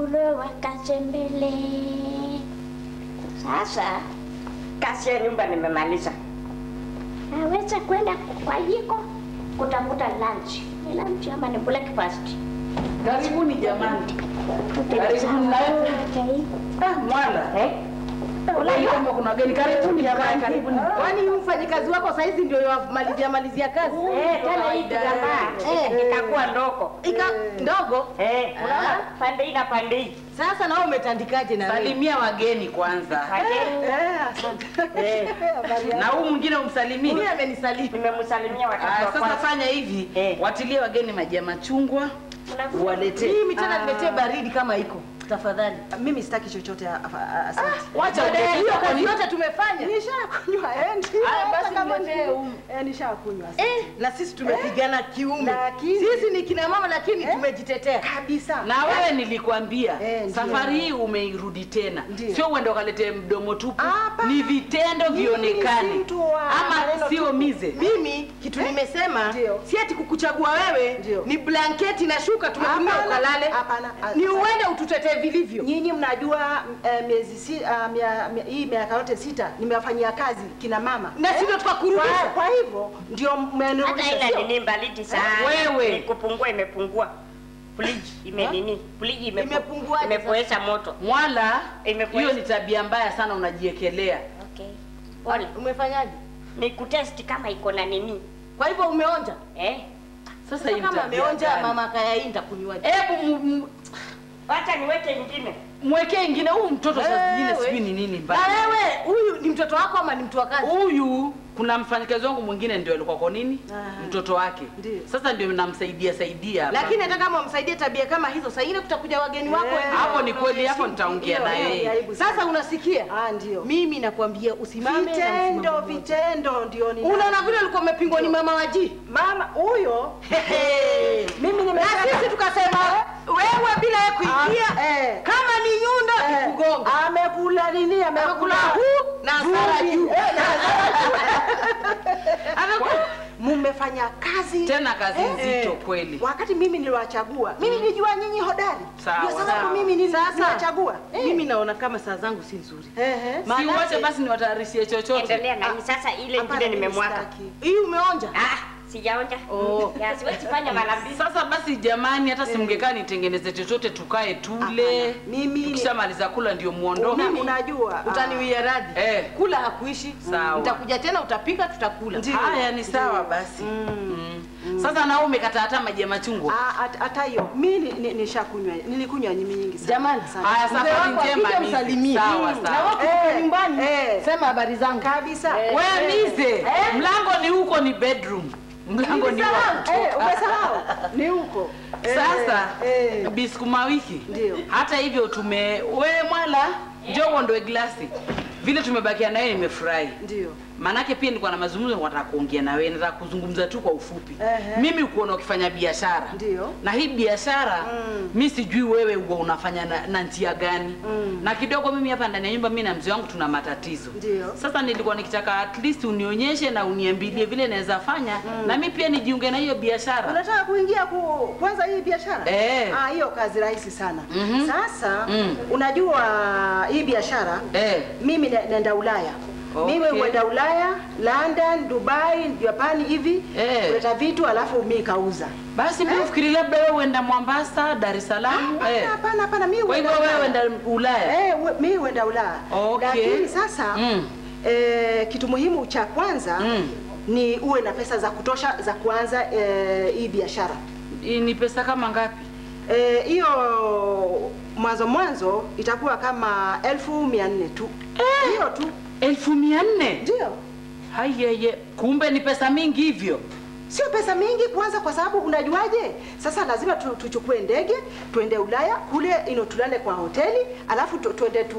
kurowa kasembele. Sasa kazi ya nyumba nimemaliza, naweza kwenda kwa jiko kutafuta lunch. Ni lunch ama ni breakfast? Karibuni jamani. Karibuni na Ah, Mwala. Eh? Ulai kama kuna geni karibuni jamani, karibuni. Kwani huyu mfanyikazi wako saizi ndio yamalizia malizia kazi? Eh, tena hii kitambaa Eh. ikakuwa ndogo. Ika ndogo. Eh, unaona pande hii na pande hii. Sasa na wewe umetandikaje na wewe? Salimia wageni kwanza. Wageni. Eh, asante. Eh. Habari Na yako? huu mwingine umsalimie. Huyu amenisalimia. Nimemsalimia wakati Ah, wa sasa kwanza. fanya hivi, Eh. watilie wageni maji ya machungwa, uwaletee. Mimi tena niletee baridi kama iko. Tafadhali. Mimi sitaki chochote a- a- asante. wacha Baada ya uletee hiyo kwa kazi nini? yote tumefanya. Nishakunywa eh. ndio. Aya, basi Hata kama niletee ni- um. Eh, nishakunywa. Eh, na sisi tumepigana kiume. Sisi ni kina mama lakini tumejitetea. Kabisa. Na wewe nilikwambia Eh, ndio. safari hii umeirudi tena, Ndio. sio uende ukalete mdomo tupu, Hapana. ni vitendo Mimi vionekane, si mtu wa ama maneno sio tupu. mize. Mimi kitu nimesema Ndio. si ati kukuchagua wewe Ndio. ni blanketi na shuka tumekumbia Hapana, ukalale. hapana. Ni uende ututetee vilivyo. Nyinyi mnajua eh, miezi si, uh, mia, mia, hii miaka yote sita nimewafanyia kazi kina mama Na si ndio tukakurudisha. kwa, kwa hivyo ndio Hata mmenirudisha ila sio? nini baridi sana. Wewe. Ni kupungua imepungua. Pliji ime nini? Pliji imepu- Imepunguaje imepoesha moto. Mwala, Imekuwa- hiyo ni tabia mbaya sana, unajiekelea. Okay. Pole. Umefanyaje? Ni kutest kama iko na nini. Kwa hivyo umeonja. Eh? Sasa hii Sasa kama tabia ameonja gani? mama kaya hii nitakunywaje? Hebu mu- mu- Wacha niweke ingine. mwekee ingine huyu mtoto saa zingine Wewe. sijui ni nini Na mbaya. wewe huyu ni mtoto wako ama ni mtu wa kazi? Huyu kuna mfanyakazi wangu mwingine ndio alikuwa kwa nini Ah. mtoto wake, Ndio. sasa ndio namsaidia saidia hapa. Lakini hata kama umsaidie tabia kama hizo, saa ingine kutakuja wageni wako Eh, wengine hapo ni kweli, hapo nitaongea Hiyo- na hiyo ni yeye. aibu sana. Sasa unasikia? Ah, ndio. Mimi nakwambia usimame na vitendo msimamo mmoja. vitendo ndio ni Unaona vile ulikuwa umepingwa ni mama waji. mama huyo mimi Na nimesema sisi tukasema wewe bila yeye kuingia Ah, eh. kama ni nyundo Eh, ni kugonga. amekula nini Amekula amekula huu na hasara vumbi. juu. Eh, na hasara Amekula mmefanya kazi Tena kazi Eh, nzito eh. kweli. wakati mimi niliwachagua mimi nilijua nyinyi hodari Sawa, ndio sababu sawa. mimi nili- Sasa niliwachagua Eh. mimi naona kama saa zangu si nzuri. Ehe. Si Maanake- uache basi niwatayarishie chochote. Endelea na hii sasa ile Hapana, ingine mimi nimemwaga. sitaki. Hii umeonja? Ah, sijaonja. Oh. Ya siwezi fanya mara mbili. Sasa basi jamani, hata si mngekaa nitengeneze chochote tukae tule. Hapana, mimi- tukishamaliza kula ndio muondoke. Una- unajua ah, Utaniwia radhi. Eh. Kula hakuishi. Sawa. Nitakuja tena utapika tutakula. Ndio. Haya ni sawa basi. Mm. Sasa na wewe umekata hata maji ya machungwa. ah, hat- hata hiyo mi ni- ni- nishakunywa nilikunywa nyingi nyingi sana Jamani, Sana. Haya Mzee safari wako njema akija Mize. msalimie. Sawa Mm. Na sawa. wewe ukifika Eh, nyumbani eh. sema habari zangu. kabisa Wewe Mize, mlango ni huko ni bedroom. Mlango ni wa Nilisahau. Eh, kutoka. umesahau ni huko Eh, Sasa eh. bisukuma wiki. Ndio. Hata hivyo tume we mwala njoo uondoe glasi. Vile tumebakia na wewe nimefurahi. ndio Manake pia nilikuwa na mazungumzo nataka kuongea na wewe, nataka kuzungumza tu kwa ufupi. Ehe. Mimi ukuona ukifanya biashara. Ndio. Na hii biashara Mm. mi sijui wewe huwa unafanya na, na njia gani. Mm. Na kidogo mimi hapa ndani ya nyumba mimi na mzee wangu tuna matatizo. Ndio. Sasa nilikuwa nikitaka at least unionyeshe na uniambilie vile naweza fanya na mimi pia nijiunge na hiyo biashara. unataka kuingia ku, kwanza hii biashara Eh. ah, hiyo kazi rahisi sana Mhm. sasa Mm. unajua hii biashara Eh. mimi na- naenda ulaya Okay. mimi huenda ulaya london dubai japani hivi Eh. kuleta vitu alafu mi kauza Basi mimi ufikiri labda wewe uenda Mombasa, Dar es Salaam. Hapana, Eh. hapana hapana mi Kwa hivyo huenda wewe Ulaya. uenda Ulaya. Eh, we- mi huenda ulaya Okay. lakini sasa Mm. eh, kitu muhimu cha kwanza Mm. ni uwe na pesa za kutosha za kuanza eh, hii biashara Hii Ni pesa kama ngapi? Eh, hiyo mwanzo mwanzo itakuwa kama elfu mia nne tu hiyo tu elfu mia nne ndio Hayeye, kumbe ni pesa mingi hivyo. sio pesa mingi kwanza kwa sababu unajuaje sasa lazima tu, tuchukue ndege tuende ulaya kule ino tulale kwa hoteli alafu tu, tuende tu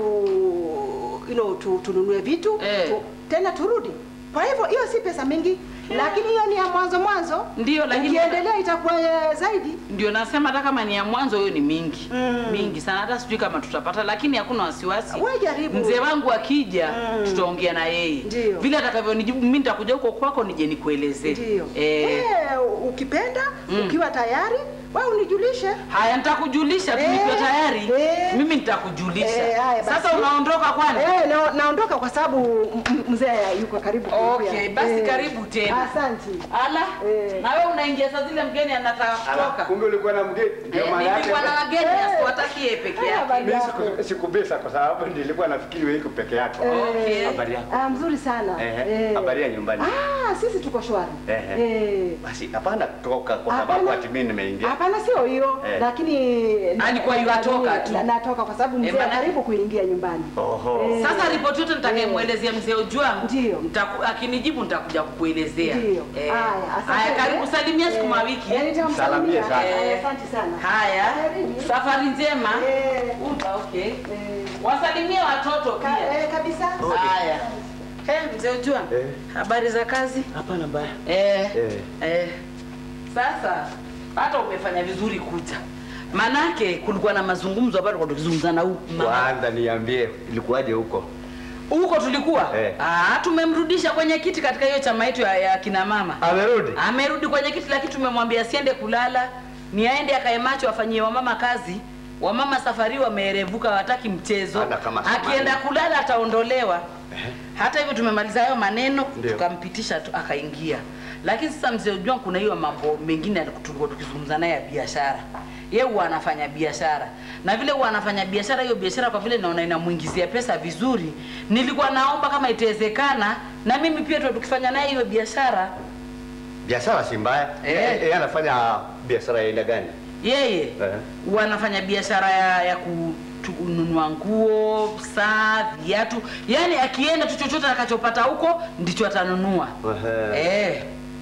ino tu, tununue vitu Eh. tu, tena turudi kwa hivyo hiyo si pesa mingi lakini hiyo ni ya mwanzo mwanzo Ndio, lakini- ukiendelea itakuwa eh, zaidi Ndio nasema hata kama ni ya mwanzo hiyo ni mingi Mm. mingi sana, hata sijui kama tutapata, lakini hakuna wasiwasi. Wewe jaribu. Mzee wangu akija Mm. tutaongea na yeye Ndio. vile atakavyonijibu. Mimi nitakuja huko kwako nije nikuelezee. ndio Eh, Eh, ukipenda Mm. ukiwa tayari wewe unijulishe haya nitakujulisha tu Eh, nikiwa tayari. eh. mimi nitakujulisha. Eh, haya basi. Sasa unaondoka kwani? Eh, na, naondoka kwa sababu m- m- mzee yuko karibu kuingia. Okay, basi karibu tena. Asante. Ala, Eh. na wewe unaingia saa zile mgeni anataka kutoka. Kumbe ulikuwa na mgeni. Ndio Eh, maana yake. nilikuwa na wageni asiwataki yeye peke Haya, yake. basi. Mimi siku- sikubisa kwa sababu nilikuwa nafikiri wewe iko peke yako. Okay. Habari yako? Ah, mzuri sana. Ehe, Eh. habari ya nyumbani? Ah, sisi tuko shwari. Ehe. Eh. Basi hapana kutoka kwa sababu Hapana. ati mimi nimeingia. Hapana, sio hiyo Eh. lakini Alikuwa yuatoka tu. Na- natoka kwa sababu mzee maana- karibu kuingia nyumbani. Oho. Eh. Sasa ripoti yote nitakayemwelezea mzee Ojwang, Ndio. nitaku- akinijibu nitakuja kukuelezea. Ndio. Eh, Haya, asante. Haya, karibu salimia sukuma wiki. Eh, nitamsalimia. Salamia sana. Haya, Asante sana. Haya, Karibu. safari njema. Eh. Uta, okay. Eh. Wasalimie watoto Ka- pia. eh, kabisa. Haya. Eh, mzee Ojwang, Eh. habari za kazi? Hapana mbaya. Eh, Eh. eh. Sasa hata umefanya vizuri kuja, manake kulikuwa na mazungumzo ambayo tulikuwa tukizungumza na huyu mama. Kwanza niambie ilikuwaje huko? huko tulikuwa Eh. ah, tumemrudisha kwenye kiti katika hiyo chama yetu ya, ya kina mama Amerudi? amerudi kwenye kiti, lakini tumemwambia asiende kulala, ni aende akae macho, afanyie wamama kazi. Wamama safari wameerevuka, hawataki mchezo. Hata kama samani. Akienda kulala ataondolewa. Hata hivyo tumemaliza hayo maneno, Ndio. tukampitisha tu akaingia. Lakini sasa mzee Ujua, kuna hiyo mambo mengine tulikuwa tukizungumza naye ya biashara. Yeye huwa anafanya biashara na vile huwa anafanya biashara, hiyo biashara kwa vile naona inamuingizia pesa vizuri, nilikuwa naomba kama itawezekana na mimi pia tuwe tukifanya naye hiyo biashara. Biashara si mbaya. Eh. Eh, Yeye anafanya biashara ya aina gani? Yeye Eh. huwa anafanya biashara ya, ya kununua nguo, saa, viatu, yaani akienda tu chochote atakachopata huko ndicho atanunua. Ehe. Eh,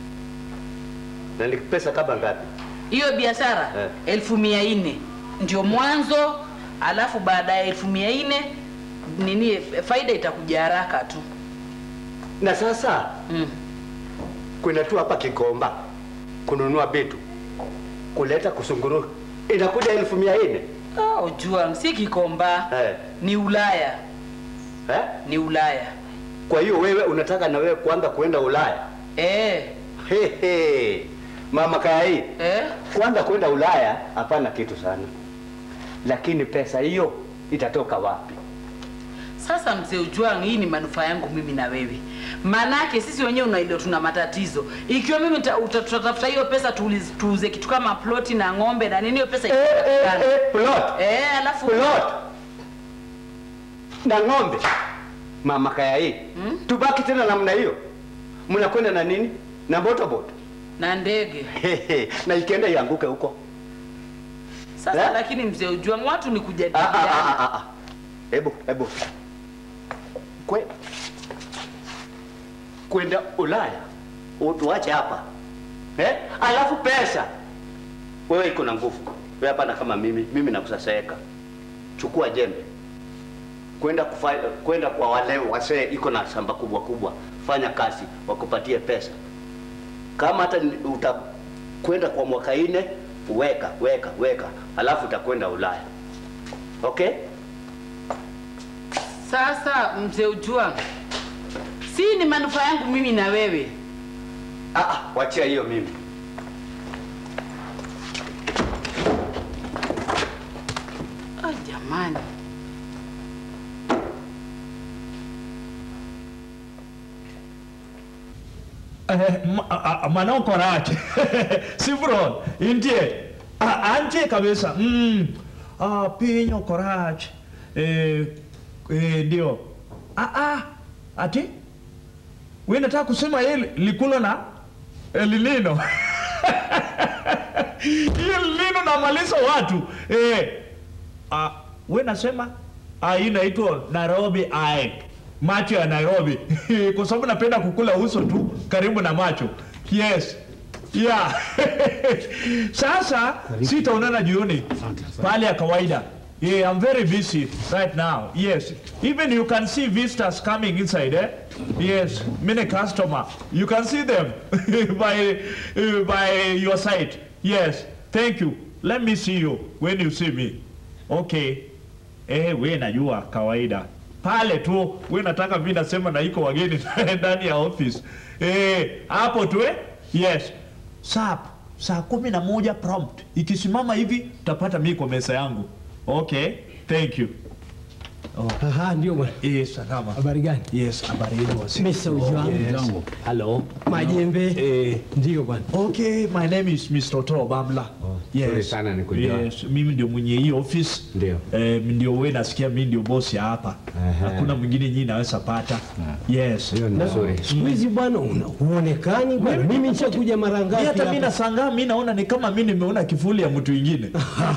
Na ni pesa kama ngapi? hiyo biashara Eh. elfu mia nne ndio mwanzo, alafu baada ya elfu mia nne nini faida itakuja haraka tu. Na sasa Mm. kwenda tu hapa Kigomba kununua vitu kuleta kusunguru inakuja elfu mia nne Ah, ujua si Kikomba eh. ni Ulaya, Eh? ni Ulaya. Kwa hiyo wewe unataka na wewe kuanza kuenda Ulaya? Eh, He, he. Mama kaya hii eh, kwanza kwenda Ulaya hapana kitu sana, lakini pesa hiyo itatoka wapi? Sasa mzee Ujwang, hii ni manufaa yangu mimi na wewe, manake sisi wenyewe unaelewa tuna matatizo. Ikiwa mimi nita- uta- tutatafuta hiyo pesa tuuliz- tuuze kitu kama ploti na ng'ombe na nini, hiyo pesa Eh, eh, itapatikana. eh, plot Eh, alafu plot na ng'ombe, mama kaya hii Hmm? tubaki tena namna hiyo? Mnakwenda na nini na botoboto na ndege Hehe, na ikienda ianguke huko sasa. Eh? Lakini mzee Ujwang, watu ni Ah, ah, kujadiliana. ah, ah, ah. Hebu hebu kwe kwenda Ulaya utuache hapa eh? Alafu pesa wewe iko na nguvu wewe, hapana kama mimi. Mimi nakusasaeka, chukua jembe kwenda kufa- kwenda kwa wale wasee iko na shamba kubwa kubwa, fanya kazi wakupatie pesa. Kama hata ni- utakwenda kwa mwaka ine, weka weka weka, alafu utakwenda Ulaya. Okay? Sasa mzee Ujwang, si ni manufaa yangu mimi na wewe. Ah, ah, wachia hiyo mimi. Ah, jamani. Eh, ma- a- a- manao korache sivron intie Ah, antie kabisa mm. ah, pinyo korach eh, eh, ndio ah, ah, ati we nataka kusema hili likulo na elilino hiyo lino namaliza watu eh, ah, we nasema ah, hii inaitwa Nairobi eye macho ya Nairobi kwa sababu napenda kukula uso tu karibu na macho yes yeah sasa sitaonana jioni pale ya kawaida yeah i'm very busy right now yes even you can see visitors coming inside eh yes many customer you can see them by uh, by your side yes thank you let me see you when you see me okay Eh, we najua kawaida pale tu we nataka mi nasema na iko wageni ndani ya office eh, hapo tu eh? yes saa saa kumi na moja prompt ikisimama hivi utapata mi kwa mesa yangu okay thank you. Oh, Aha, ndio bwana. yes, salama. Habari gani? Yes, habari yenu wasi. Mr. Ujwang. Yes. Hello. Majembe. Eh, Ndio bwana. okay, my name is Mr. Otto Bamla. sorry sana nikujua. Yes, mimi ndio mwenye hii office. Ndio. Eh, ndio wewe nasikia mimi ndio boss ya hapa. Aha. Hakuna mwingine nyinyi naweza pata. Yes. Hiyo ni nzuri. Siku hizi bwana una- huonekani bwana. Mimi nishakuja mara ngapi Mimi hata mimi hapa? nasangaa mimi naona ni kama mimi nimeona kivuli ya mtu mwingine.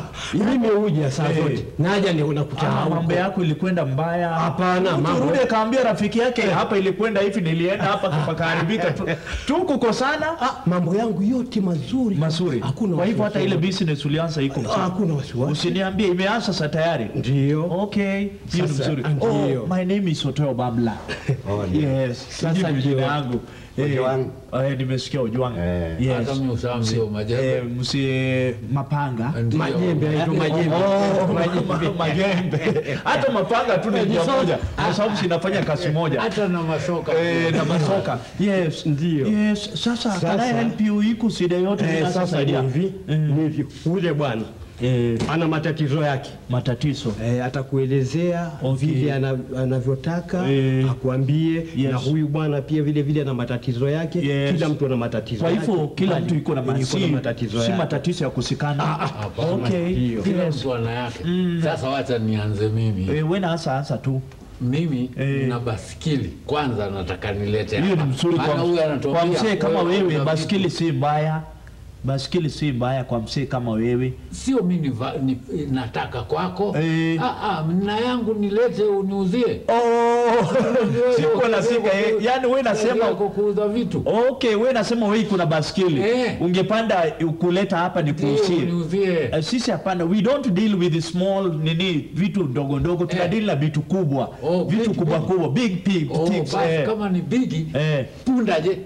Mimi huja saa Eh. zote. Naja ni unakuta Ah, huko. mambo yako ilikwenda mbaya. Hapana, Mtu mambo- rudi akaambia rafiki yake hapa ilikwenda hivi, nilienda hapa pakaharibika tu, tu kukosana Ah, mambo yangu yote mazuri. mazuri. Hakuna Kwa hivyo hata wasiwasi. ile business ulianza iko Ah, mzuri. Hakuna wasiwasi. Usiniambie imeanza sasa tayari. Ndio. Okay, hiyo ni Sasa, mzuri. ndio. Oh, my name is Oteo Babla. Oh, ndio. Yes, Sasa sasa ndio. jina yangu. Eh, Ojwang. eh, nimesikia Ojwang. Eh. Yes. Hata mimi ushaambia majembe. Eh, msi mapanga. Ndio. Majembe aitwa majembe. Oh, ma- majembe. Hata mapanga tu ni njia moja kwa sababu sinafanya kazi moja. Hata na masoka. Eh, na masoka. Yes. Ndio. Yes. Sasa, can I Sasa. help you iko shida yote Eh, ninaweza sasa saidia? ni hivi. Ni hivi. Ule bwana Eh, ana matatizo yake. matatizo. Eh, atakuelezea Okay. vile ana- anavyotaka Eh. akuambie Yes. na huyu bwana pia vile vile ana matatizo yake Yes. kila mtu ana matatizo Kwa hivyo yake. kila Bali, mtu iko na iko na matatizo, matatizo si yake. matatizo ya kusikana. Hapana. Okay. Ndio. Kila Yes. mtu ana yake. Sasa wacha nianze mimi. Eh, wewe na hasa hasa tu. Mimi Eh. nina basikili. Kwanza nataka nilete Hiyo ni hapa. mzuri Maana kwa, huyu kwa anatuambia, mzee kama wewe wewe, una baskili si mbaya. Baskili si mbaya kwa mzee kama wewe. sio mimi niva- ni, nataka kwako Eh. ah, ah, na yangu nilete uniuzie Oh, sikuwa nasika eh, yani wewe nasema Yako kuuza vitu Okay, wewe nasema wewe kuna baskili. Eh. Ungepanda kuleta hapa ni Ndio, kuuzie. uniuzie Uh, sisi hapana, we don't deal with the small nini vitu ndogo ndogo, tuna Eh. deal na vitu kubwa. Oh, vitu big, kubwa big. kubwa, big big oh, things. basi eh. kama ni bigi Eh. punda je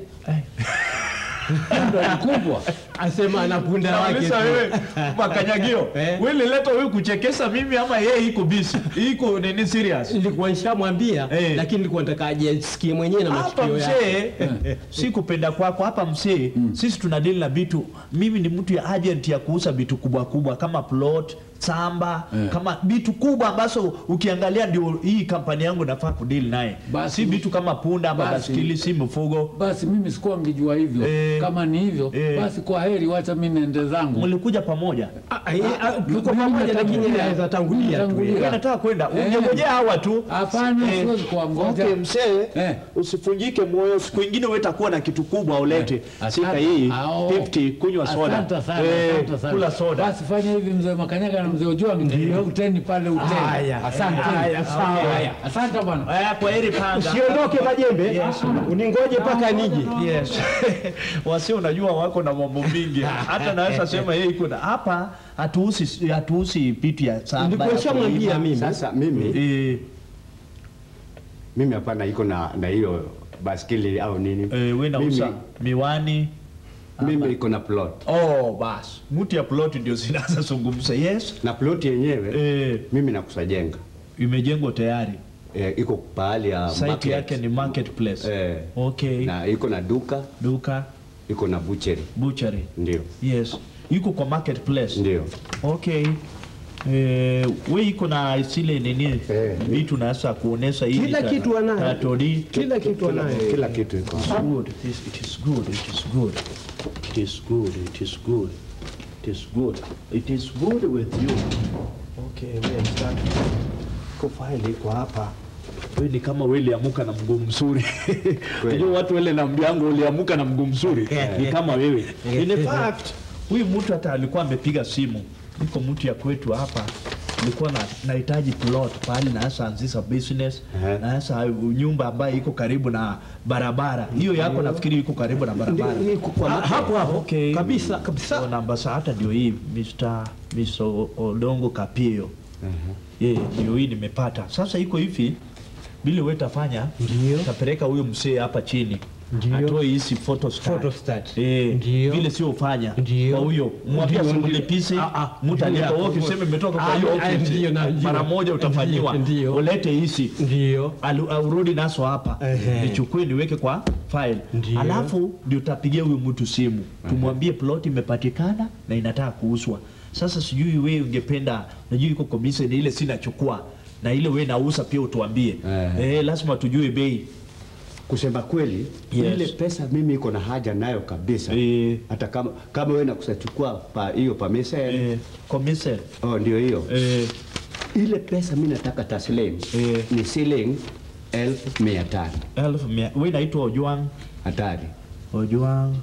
punda ni kubwa asema ana punda wake Nauliza tu. wewe makanyagio. Eh. Wewe lileta wewe kuchekesha mimi ama yeye iko busy? Iko nini serious? nilikuwa nishamwambia Eh. lakini nilikuwa nataka ajisikie mwenyewe na hapa masikio yake msee si kupenda kwako hapa msee sisi tuna deal na vitu mimi ni mtu ya agent ya kuuza vitu kubwa kubwa kama plot samba Eh. kama vitu kubwa ambazo ukiangalia ndio hii kampani yangu nafaa kudeal naye Basi- si vitu kama punda ama Basi- baskili si mifugo basi mimi sikuwa ngijua hivyo Eh. kama ni hivyo Eh. basi kwa heri wacha mi nende zangu mlikuja pamoja Ah, eh, ah, tuko mimi pamoja lakini natangulia. anaweza tangulia tu Natangulia. Wewe nataka kwenda Eh. ungengojea hawa tu hapana Eh. siwezi kuwangoja Okay, msee Eh. usifunjike moyo siku ingine wewe utakuwa na kitu kubwa ulete Eh. sika Asante. hii Ao. 50 kunywa soda Asante sana, Eh, asante sana. kula soda Basi fanya hivi mzee Makanyaga na mzee Ojwang, uteni pale uteni. Haya, Asante. haya, sawa. Haya, Asante bwana. Aya, kwa heri panga. usiondoke majembe Yes. uningoje mpaka nije Yes. Wasi unajua wako na mambo mingi. Hata naweza sema yeye iko na hapa hatuusi hatuusi vitu ya samba. Nilikuwa ya nishamwambia kulima. mimi. Sasa mimi Eh, mimi hapana iko na na hiyo baskili au nini. eh, wewe nauza miwani. mimi, mimi iko na plot Oh, bas. Mtu ya plot ndio zinaanza zungumza. Yes. na plot yenyewe Eh, mimi nakusajenga imejengwa tayari. eh, iko pahali ya Site market. yake ni marketplace. eh, Okay. na iko na duka Duka, iko na butchery butchery. ndio Yes. Yuko kwa marketplace. ndio Okay. Eh, we iko na zile nini Eh. vitu nasa kuonesha hii Kila ta- kitu anayo. tatori. kila kitu anayo kila kitu iko It's good. It is, it is good. It is good. It is good. It is good. It is good. It is good with you. Okay, where is that? Ko file iko hapa. Wewe ni kama wewe uliamuka na mguu mzuri. Unajua watu wale na mjango uliamuka na mguu mzuri. Ni kama wewe. In fact, huyu mtu hata alikuwa amepiga simu. Niko mtu ya kwetu hapa. Nilikuwa na nahitaji plot pale na sasa anzisha business Ehe. na sasa nyumba ambayo iko karibu na barabara. Hiyo yako nafikiri iko karibu na barabara. Ndi- iko kwa Ah, market. hapo hapo. Okay. Kabisa, kabisa. So, namba saa hata ndio hii Mr. Mr. Odongo Kapio. Eh, ndio hii nimepata. Sasa iko hivi vile wewe tafanya Ndio. tapeleka huyo msee hapa chini. Ndio. Atoe hizi photostat. Photostat. Eh, Ndio. vile sio ufanya. Ndio. Kwa huyo mwambie Ndio, ndio. simlipise. Ah, ah. Mtu alipa Ndio. wewe ukisema imetoka kwa Ah, hiyo ah, office. ndio, najua. Mara moja utafanyiwa. Ndio. Ulete hizi. ndio Alu- Aurudi naso hapa Ehe. nichukue niweke kwa file Ndio. alafu ndio tapigia huyu mtu simu tumwambie plot imepatikana na inataka kuuzwa Sasa sijui wewe ungependa, najua iko commission ile sinachukua na ile wewe nauza pia utuambie. Eh. Eh, lazima tujue bei. Kusema kweli Yes. ile pesa mimi iko na haja nayo kabisa Eh. hata kama kama wewe nakusachukua pa hiyo pamesa Eh, commission. oh, ndio hiyo Eh, ile pesa mi nataka taslim Eh. ni shilingi elfu mia tano elfu mia. Wewe naitwa Ojwang. hatari Ojwang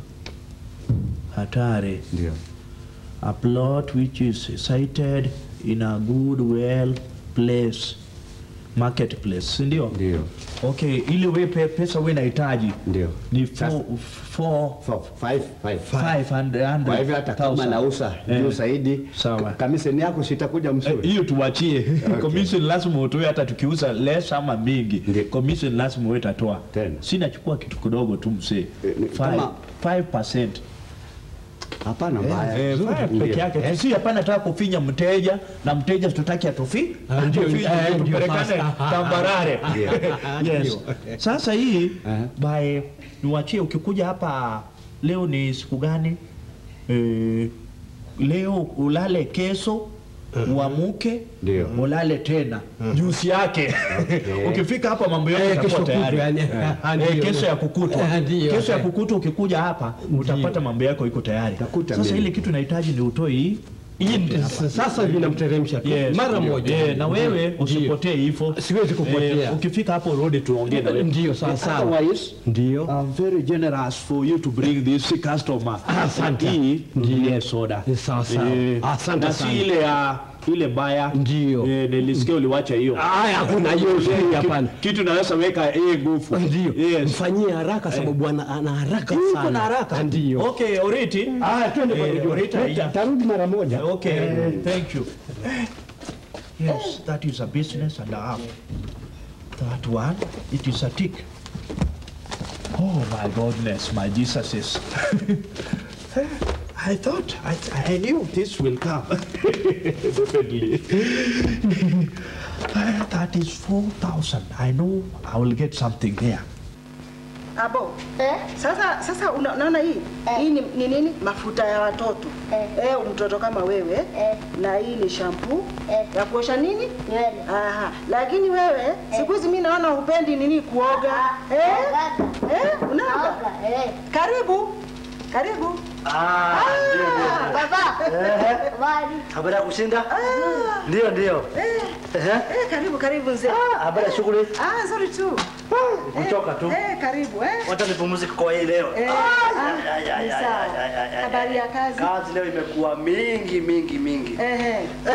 Hatari. ndio A plot which is sited in a good well place marketplace, si ndio? ndio Okay, ili we pe, pesa we nahitaji ndio ni Sasa- four, four, For five, five. five hundred- kwa hivyo hata kama thousand. nauza Eh. juu zaidi Sawa. ka- kamiseni yako sitakuja Eh, mzuri hiyo tuwachie commission lazima utoe hata tukiuza less ama mingi Ndiyo. commission lazima wewe utatoa Tena. sinachukua kitu kidogo tu msee Eh, ni- kama- 5% hapana mbaya Eh, Nzuri. five Ndio. peke yake si hapana nataka kufinya mteja na mteja tutaki atufi Ah, ndio, atufinye, eh, ndio tupelekane sasa. tambarare yes sasa hii Eh. by niwachie ukikuja hapa leo ni siku gani eh, leo ulale kesho uamuke Ndio. ulale tena jusi yake ukifika hapa mambo yote Eh, yatakuwa kesho tayari kutwa, yani. Ah, Eh, ndio. kesho ya kukutwa Ah, ndio. kesho ya kukutwa ukikuja hapa utapata mambo yako iko tayari Takuta sasa mimi. ile kitu nahitaji ni utoe hii Hii ndio sasa- sasa vinamteremsha tu Yes, mara ndio. moja. Eh, na wewe usipotee hivyo. Siwezi kupotea. Eh, ukifika hapo rudi tuongee na wewe. Ndio, sawa, sawa. Otherwise, Ndio. I'm very generous for you to bring this customer. Asante. Hii ndiye soda. Ni sawa, sawa. Eh, Asante na si sana. ile ya ile mbaya. Ndio. Eh, nilisikia uliwacha hiyo. Aya, hakuna hiyo usiri hapana. Kitu naweza weka eh nguvu. Ndio. Yes. Mfanyie haraka sababu ana ana haraka Yuko sana. na haraka. Ndio. Okay, Oriti. Ah, twende kwa Eh, video. Oriti, Ta- tarudi mara moja Okay, thank you. Yes, that is a business and a half. That one, it is a tick. Oh my goodness, my Jesus is. I thought, I, I knew this will come. Definitely. Uh, that is 4,000. I know I will get something there. Abo. Eh? Sasa sasa una- unaona hii? Hii ni, ni nini? Mafuta ya watoto. Eh. Eh, mtoto kama wewe. Eh. Na hii ni shampoo Eh. ya kuosha nini? Nywele. Aha. Lakini wewe siku hizi mimi naona hupendi nini kuoga. Eh? Eh, unaoga? Naoga, eh. Karibu. Karibu. Ah, ndio ndio. Baba. Ehe. Habari. Habari ya kushinda? Ndio ndio. Eh. Ehe. Eh, karibu karibu mzee. Ah, habari ya shughuli? Ah, nzuri tu. Kuchoka tu. Eh, karibu eh. Wacha nipumzike kwa hii leo. Eh, Ah, ah, ya, ya, ni ya, sawa. ya, ya, ya, ya, Habari ya kazi? Kazi leo imekuwa mingi mingi mingi. Ehe.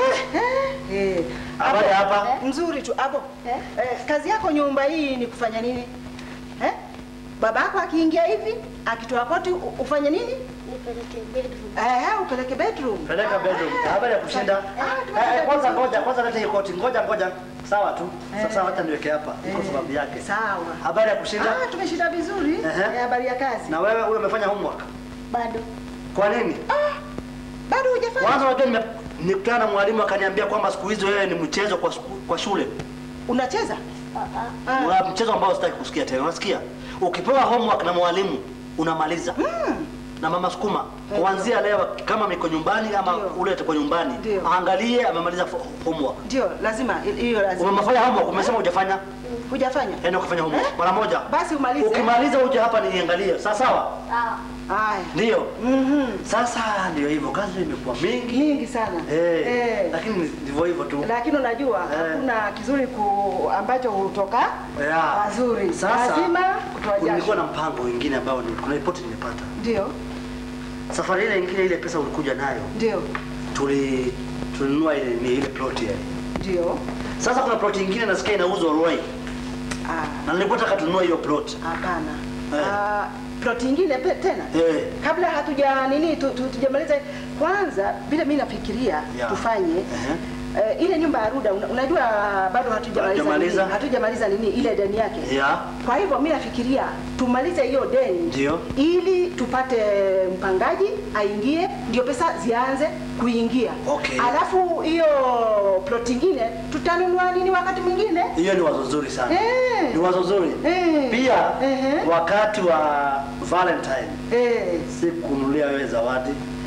Eh. Eh. Habari Hapo, hapa? eh, Mzuri tu. Hapo. Eh? Eh, kazi yako nyumba hii ni kufanya nini? Eh? Babako akiingia hivi, akitoa koti u- ufanye nini? Nipeleke bedroom. Eh, upeleke bedroom. Peleka bedroom. Eh, Habari ya kushinda? Ah, Eh, eh, kwanza ngoja, kwanza leta hiyo koti. Ngoja ngoja. Sawa tu. Sasa wacha niweke hapa. Iko sababu yake. Sawa. Habari ya kushinda? Ah, tumeshinda vizuri. Ehe. Eh, habari ya kazi. Na wewe huyo umefanya homework? Bado. Kwa nini? Bado hujafanya? Kwanza unajua nime- nikutana na mwalimu akaniambia kwamba siku hizi wewe ni mchezo kwa, sku- kwa shule. Unacheza? Ah, ah. Ah. Una mchezo ambao sitaki kusikia tena. Unasikia? Ukipewa homework na mwalimu unamaliza. Na mama sukuma kuanzia leo kama miko nyumbani ama Ndio. ule atakuwa nyumbani Ndio. aangalie amemaliza fo- homework. Ndio, lazima hiyo lazima. Umefanya homework, umesema hujafanya? Hujafanya? Enda kufanya homework mara moja. Basi umalize. Ukimaliza uje hapa niangalie. Sawa sawa? Sawa. Haya. Ndio. Mhm. Sasa ndio hivyo, kazi imekuwa mingi. Mingi sana. Eh, Eh. lakini ndivyo hivyo tu. Lakini unajua Eh. hakuna kizuri ku ambacho hutoka Yeah. pazuri. Sasa Lazima kutoa kulikuwa jasho. na mpango mwingine ambao ni- kuna ripoti nimepata. Ndio, Safari ile nyingine ile pesa ulikuja nayo ndio, tuli tulinunua ile ni ile plot ile. ndio. Sasa kuna plot nyingine nasikia inauzwa Roy. Ah, Na nilikuwa nataka tununue hiyo plot. hapana. Eh. Ah, plot nyingine pe- tena Eh. kabla hatuja nini tu- tu- tujamaliza kwanza vile mimi nafikiria Yeah. tufanye Ehe. eh, ile nyumba ya Ruda una, unajua bado hatujamaliza Hatujamaliza. nini, hatujamaliza nini ile deni yake Yeah. Kwa hivyo mimi nafikiria tumalize hiyo deni Ndio. ili tupate mpangaji aingie, ndio pesa zianze kuingia. Okay. Alafu hiyo plot ingine tutanunua nini wakati mwingine? Hiyo ni wazo zuri sana. Eh. Ni wazo zuri. Eh. Pia Ehe. wakati wa Valentine Eh, si kununulia wewe zawadi.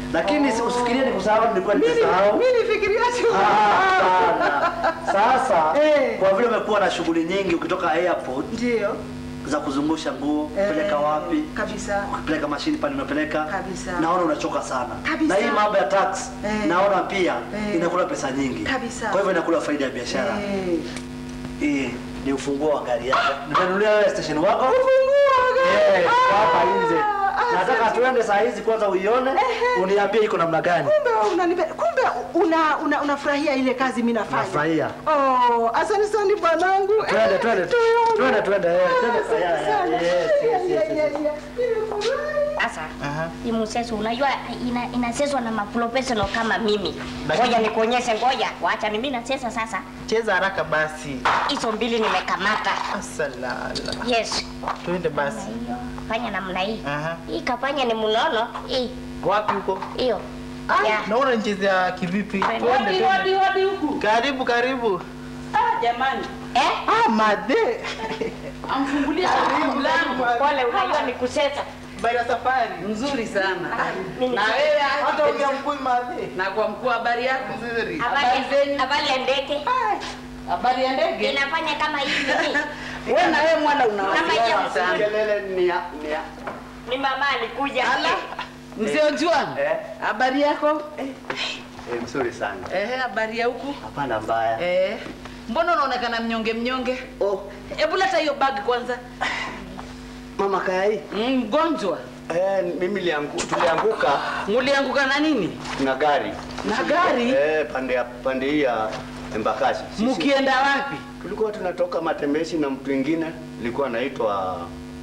Lakini si- usifikirie ni kusahau, nilikuwa nimesahau. Mimi nifikiria tu. Hapana. Sasa Eh. kwa vile umekuwa na shughuli nyingi ukitoka airport Ndio. za kuzungusha nguo, Eh, kupeleka wapi, Kabisa. kupeleka mashini pale unapeleka, Kabisa. naona unachoka sana. Kabisa. Na hii mambo ya tax Eh. naona pia Eh. inakula pesa nyingi. Kabisa. Kwa hivyo inakula faida ya biashara. Eh. Hii ni ufunguo wa gari yako. Nimenunulia wewe station wako. Ufunguo Eh, gani? kwa hapa nje. Ah, Nataka asante. tuende saa hizi kwanza uione, uniambie iko namna gani. Kumbe unanipe, kumbe una una unafurahia ile kazi mimi nafanya. Nafurahia. Oh, asante sana bwanangu. Twende, Eh, twende. tuone. Twende, twende, eh, twende. Asante Ya, ya, sana. yes, yes, Ya, yes, ya, yes, ya, yes. ya. Nimefurahi. Sasa hii mseso unajua ina, inaseswa na maprofessional kama mimi. Ngoja nikuonyeshe, ngoja wacha mimi nasesa sasa. Cheza haraka basi. Hizo mbili nimekamata. Asalala. Yes. Twende Namna basi. hiyo. Fanya namna hii. Aha. Hii kafanya ni mnono. Hii Wapi huko? hiyo. Ah, Yeah. naona nichezea kivipi? Twende, Hodi, twende. hodi, hodi huku. Karibu, karibu. Ah, jamani. Eh? Ah, madhe. Amfungulia Karibu, mlango. karibu. Pole, unajua ni kusesa. Habari ya safari. Mzuri sana. mimi Na ni- wewe Hata ongea mkuu madhe. na kwa mkuu habari yako? Nzuri. Habari Habari zenyu? habari ya ndege. Habari ya ndege? Inafanya kama hivi. Wewe na wewe mwana una Kama hiyo. wasiwasi sana. Kelele ni ya, ni ya. Ni mama alikuja. Mzee Ojuang, Eh. habari yako? Eh, mzuri sana. Eh, habari ya huku? Hapana mbaya. Eh. Mbona unaonekana mnyonge mnyonge? Oh, Hebu leta hiyo bag kwanza. mama Kai. Mm, Mgonjwa. Eh, mimi liangu, tulianguka Mulianguka na nini? na gari. Na gari? Eh, pande ya pande hii ya Embakasi. Sisi Mukienda wapi? tulikuwa tunatoka matembezi na mtu mwingine alikuwa anaitwa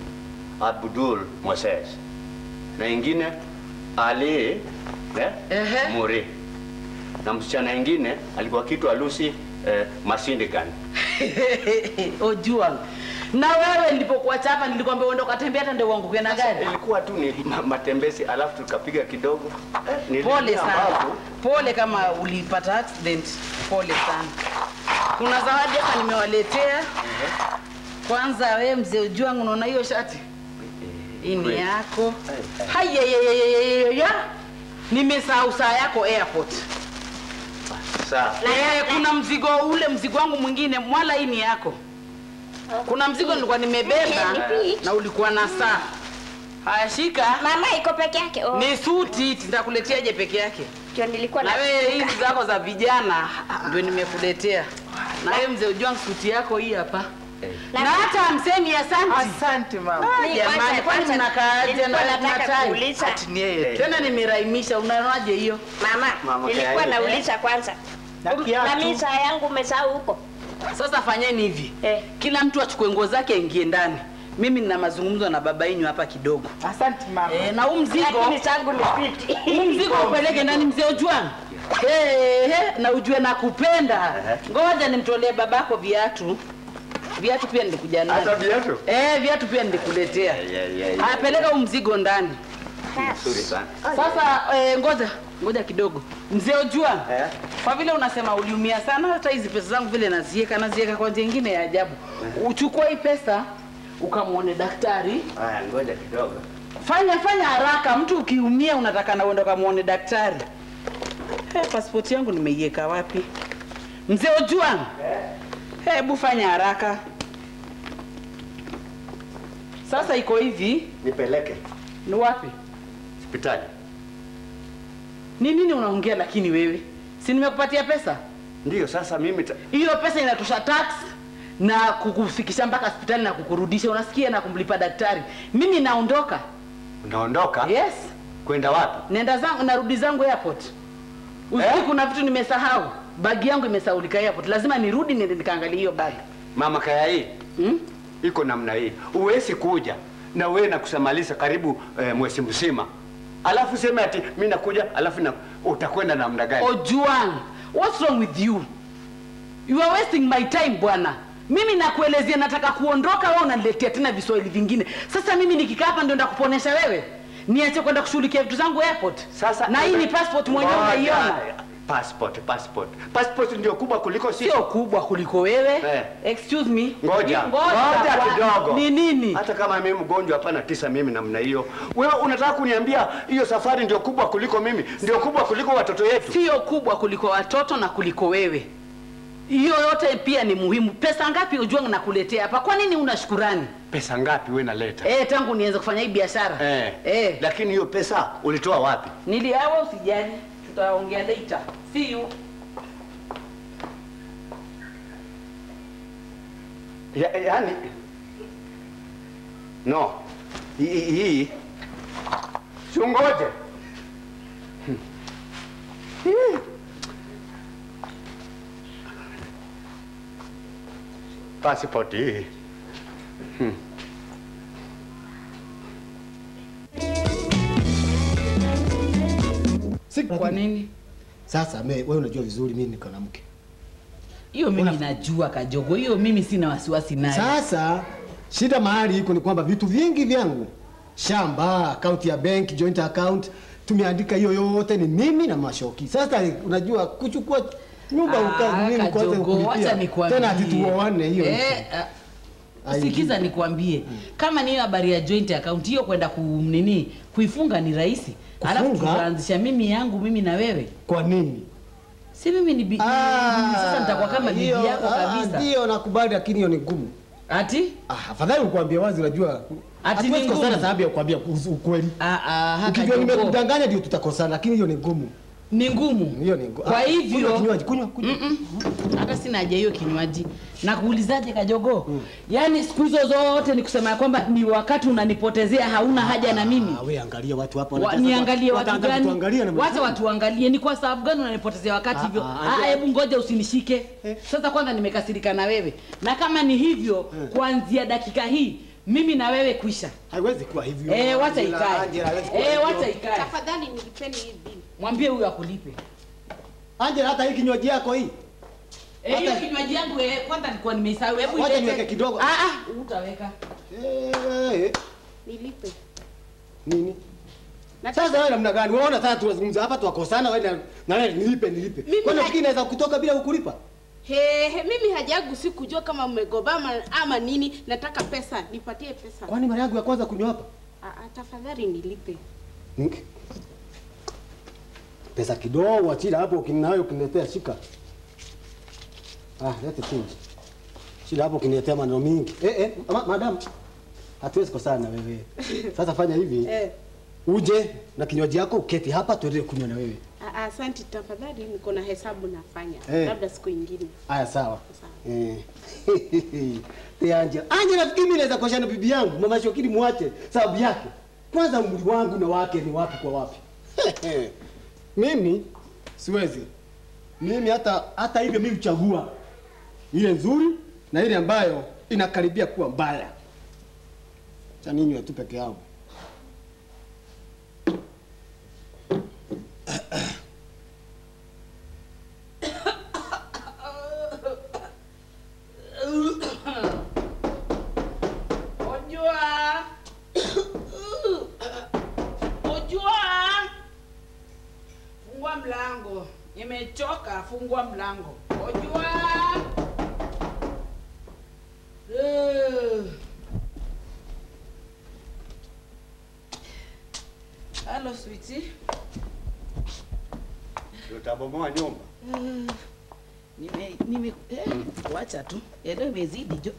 Abdul Moses. Na ingine Ali eh, Ehe. Muri. Na msichana ingine alikuwa kitwa Lucy eh, Masindigan. Ojuang. Na wewe nilipokuacha hapa nilikwambia uende ukatembea hata ndio uanguke na gari. Ilikuwa tu ni ma- matembezi alafu tukapiga kidogo. Eh, nililia Pole sana. ambapo- Pole kama ulipata accident. Pole sana. Kuna zawadi hapa nimewaletea. Kwanza wewe mzee Ojuang unaona hiyo shati? Hii ni Kweli. yako. Eh, Hayayayayaya. Nimesahau saa yako airport. Sawa. Eh, kuna mzigo ule mzigo wangu mwingine mwala hii ni yako. Kuna mzigo nilikuwa nimebeba na ulikuwa na saa. Haya shika. Mama iko peke yake. Oh. Ni suti nitakuleteaje peke yake? Ndio nilikuwa Na wewe hizi zako za vijana ndio nimekuletea. Na wewe mzee Ujwang suti yako hii hapa. Na hata msemi asante. Asante mama. Ah, Jamani, kwani mnakaaje na nilikuwa na nataka tai? kuuliza. Ati ni yeye. Tena nimeraimisha, unaonaje hiyo? Mama, Mama nilikuwa Kayali. nauliza kwanza. Na Na kiatu. mimi saa yangu umesahau huko. Sasa fanyeni hivi Eh. kila mtu achukue nguo zake aingie ndani. Mimi nina mazungumzo na baba yenu hapa kidogo. Asante mama. Eh, na huu mzigo Lakini changu ni fiti. huu mzigo upeleke ndani mzee Ojwang. Hey, hey, na ujue nakupenda. Ngoja nimtolee babako viatu. Viatu pia nilikuja Hata navyo. viatu? Eh, viatu pia nilikuletea. Yeah, yeah, yeah. Haya, peleka huu mzigo ndani. Nzuri sana. Sasa eh, ngoja ngoja kidogo, mzee Ojwang. Eh? Kwa vile unasema uliumia sana, hata hizi pesa zangu vile nazieka nazieka kwa njia nyingine ya ajabu. Uchukue hii pesa ukamwone daktari. Haya, ngoja kidogo. Fanya fanya haraka, mtu ukiumia unataka na uende ukamwone daktari. Hey, pasipoti yangu nimeiweka wapi? Mzee Ojwang, hebu fanya haraka. Sasa iko hivi, Nipeleke ni wapi? hospitali. Ni nini unaongea lakini wewe? Si nimekupatia pesa? Ndiyo, sasa mimi ta... Hiyo pesa inatosha tax na kukufikisha mpaka hospitali na kukurudisha, unasikia, na kumlipa daktari. Mimi naondoka. unaondoka Yes, kwenda wapi? nenda zangu, narudi zangu airport. Usiku kuna vitu nimesahau, bagi yangu imesaulika airport, lazima nirudi niende nikaangalia hiyo bagi. Mama Kaya hii Hmm? iko namna hii, uwezi kuja na wewe na kusamaliza karibu eh, mwezi mzima, alafu sema ati mimi nakuja, alafu na utakwenda namna gani? Ojuang, what's wrong with you? You are wasting my time bwana. Mimi nakuelezea nataka kuondoka, wewe unaniletea tena viswahili vingine. Sasa mimi nikikaa hapa ndio ndakuponesha wewe? Niache kwenda kushughulikia vitu zangu airport? Sasa na hii ni passport mwenyewe Ngoja. unaiona. Passport, passport. Passport ndio kubwa kuliko sisi. Sio kubwa kuliko wewe. Eh. Excuse me. Ngoja, Ngoja ngoja kwa- kidogo. Ni nini? Hata kama mimi mgonjwa hapana tisa mimi namna hiyo. Wewe unataka kuniambia hiyo safari ndio kubwa kuliko mimi, ndio kubwa kuliko watoto yetu? Sio kubwa kuliko watoto na kuliko wewe. Hiyo yote pia ni muhimu. Pesa ngapi ujua nakuletea hapa? Kwa nini una shukurani? Pesa ngapi wewe naleta? Eh, tangu nianze kufanya hii biashara. Eh. Eh. Lakini hiyo pesa ulitoa wapi? Niliawa usijali. Tutaongea later. See you. Ya, yani no hii hii chungoje Hmm. Hii. passport hii Hmm. Si Kwa nini? Sasa me, wewe unajua vizuri mimi niko na mke. Hiyo mimi najua Kajogo. Hiyo mimi sina wasiwasi nayo. Sasa shida mahali iko ni kwamba vitu vingi vyangu, shamba, akaunti ya bank, joint account, tumeandika hiyo yote ni mimi na Mashoki. Sasa unajua kuchukua nyumba Ah, uka mimi kwanza Kajogo, kulipia. wacha nikwambie. Tena ati tuoane hiyo. Eh, ah, Sikiza nikwambie, kama ni hiyo habari ya joint account hiyo kwenda kunini kuifunga ni rahisi, alafu Kufunga? tutaanzisha mimi yangu mimi na wewe. Kwa nini? Si mimi ni bi... mimi sasa nitakuwa kama bibi hiyo, yako ah, kabisa. Ndio nakubali lakini hiyo ni ngumu. Ati? Ah, afadhali ukwambia wazi unajua. Ati Hatuwezi ni ngumu? kukosana sababu ya kukwambia uzu- ukweli. Ah, ah, haka Ukijua Jogo. nimekudanganya ndio tutakosana lakini hiyo ni ngumu. Ni ngumu. Hiyo ni ngumu. Kwa Ah, hivyo kunywa kinywaji, kunywa, kunywa. Mm-mm. hata sina haja hiyo kinywaji. Na kuulizaje Kajogo? Yaani siku hizo zote ni kusema ya kwamba ni wakati unanipotezea hauna haja na mimi. Ah, wewe angalia watu hapa Wa, wanataka- niangalie watu wataanza gani? kutuangalia na Wacha mzungu. watu waangalie. Ni kwa sababu gani unanipotezea wakati Ah, hivyo? ah, Ah, ajua- hebu ngoja usinishike. Sasa kwanza nimekasirika na wewe, na kama ni hivyo, kuanzia dakika hii mimi na wewe kuisha. Haiwezi kuwa hivyo. Eh, wacha Angela, ikae. Angela, haiwezi kuwa Eh, hivyo. wacha ikae. Tafadhali nilipeni hii bili. Mwambie huyu akulipe. Angela, hata hii kinywaji yako hii. Eh, hiyo Hata- kinywaji yangu eh, kwanza nilikuwa nimeisahau. Hebu Wacha ilete. niweke kidogo. Ah ah, utaweka. Eh, eh, Nilipe. nini? Sasa wewe namna gani? Unaona sasa tunazungumza hapa tuwakosana wewe na- na wewe nilipe nilipe. Mimi Kwani na- nafikiri naweza kutoka bila kukulipa? He, he, mimi haja yangu si kujua kama mmegobama ama nini. Nataka pesa, nipatie pesa. Kwani mara yangu ya kwanza kunywa hapa? Ah, ah, tafadhali nilipe. Mm. Pesa kidogo achila hapo ukinayo ukiniletea shika. Ah, lete change. Shida hapo ukiniletea maneno mingi. Eh eh, ma, madam. Hatuwezi kosana na wewe. Sasa fanya hivi. Eh. Uje na kinywaji yako uketi hapa tuendelee kunywa na wewe. Ah, ah, Asante, tafadhali niko na hesabu nafanya. Eh. Labda siku ingine. Haya sawa. Sawa. Eh. Te Angela. Angela nafikiri mimi naweza koshana bibi yangu, mama Shokili muache sababu yake. Kwanza umri wangu na wake ni wapi kwa wapi? mimi siwezi. Mimi hata hata hivyo mimi huchagua ile nzuri na ile ambayo inakaribia kuwa mbaya. Cha ninywe tu peke yangu. Ojua. Ojua. Fungua mlango. Nimechoka, fungua mlango. Ojua. Eh. Hello, sweetie. Utabomoa nyumba. Eh, Nime nime eh, wacha tu. Ndio imezidi jo.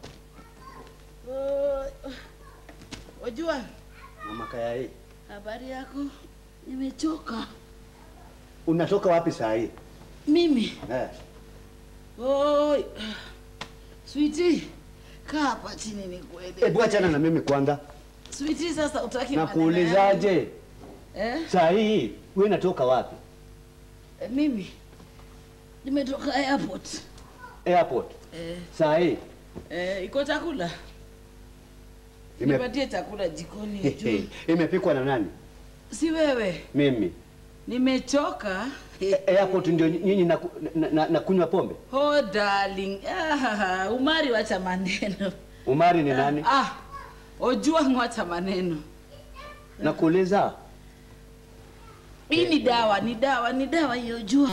Oh, Ojua, Mama kaya hii. habari yako? Nimechoka. Unatoka wapi saa hii? Mimi. Eh. Oi. Sweetie, kaa hapa chini nikueleze. Hebu achana na mimi kwanza. Sweetie, sasa utaki Na maneno yangu? kuulizaje? Eh? Saa hii wewe natoka wapi? Eh, Mimi nimetoka airport. Airport. Eh, Saa hii. eh, iko chakula? Ime- Nipatie chakula jikoni ujue. Imepikwa na nani? Si wewe. Mimi. Nimechoka. Airport ndio nyinyi na, na, na, na kunywa pombe? Oh darling. Ah, umari wacha maneno. Umari ni nani? Ah, ojua ngwacha maneno. Nakuuliza. Hii ni dawa, ni dawa, ni dawa hiyo jua.